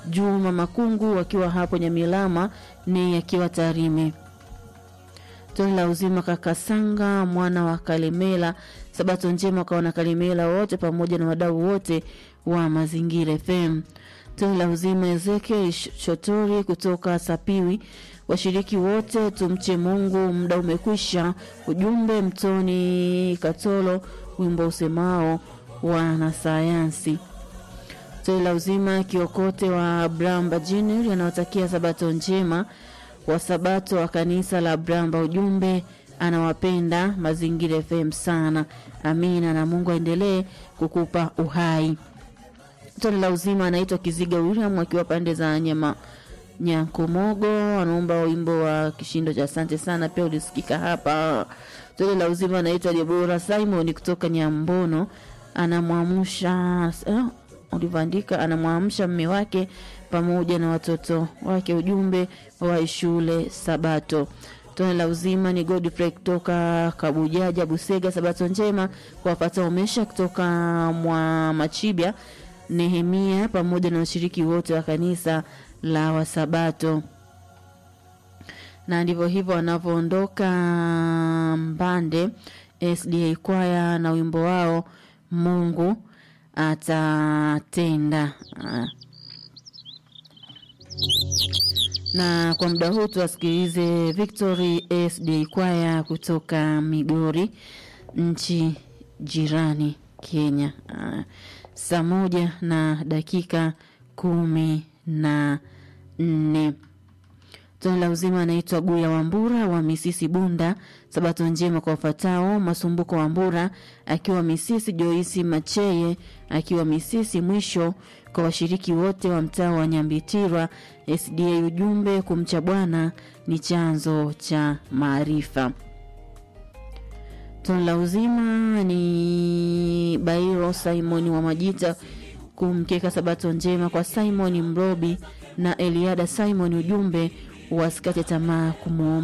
Juma Makungu wakiwa hapo Nyamilama ni akiwa Tarime. Toni la uzima Kakasanga mwana wa Kalemela, sabato njema kwa wana Kalemela wote pamoja na wadau wote wa Mazingira FM. Toni la uzima Ezekiel Shotori kutoka Sapiwi, washiriki wote tumche Mungu, muda umekwisha. Ujumbe Mtoni Katolo, wimbo usemao wanasayansi. Toni la uzima Kiokote wa Bramba Junior anaotakia sabato njema wa sabato wa kanisa la Bramba. Ujumbe anawapenda Mazingira FM sana. Amina, na Mungu aendelee kukupa uhai. Toni la uzima anaitwa Kiziga William akiwa pande za nyama Nyankomogo, anaomba wimbo wa kishindo cha asante sana, pia ulisikika hapa. Toni la uzima anaitwa Debora Simon kutoka Nyambono, anamwamsha eh, ulivyoandika anamwamsha mme wake pamoja na watoto wake, ujumbe wa shule Sabato. Tone la uzima ni Godfrey kutoka Kabujaja Busega, sabato njema kwa wapata umesha kutoka mwa Machibia, Nehemia pamoja na washiriki wote wa kanisa la Wasabato. Na ndivyo hivyo wanavyoondoka Mbande SDA kwaya na wimbo wao Mungu atatenda. Na kwa muda huu tuwasikilize Victory SD kwaya kutoka Migori, nchi jirani Kenya. Saa moja na dakika kumi na nne. Tone la uzima anaitwa Guya Wambura wa Misisi Bunda. Sabato njema kwa wafatao: Masumbuko Wambura akiwa Misisi, Joisi Macheye akiwa Misisi. Mwisho kwa washiriki wote wa mtaa wa Nyambitirwa SDA, ujumbe kumcha Bwana ni chanzo cha maarifa. Tone la uzima ni Bairo Simoni wa Majita kumkeka sabato njema kwa Simoni Mrobi na Eliada Simon, ujumbe wasikate tamaa kumwomba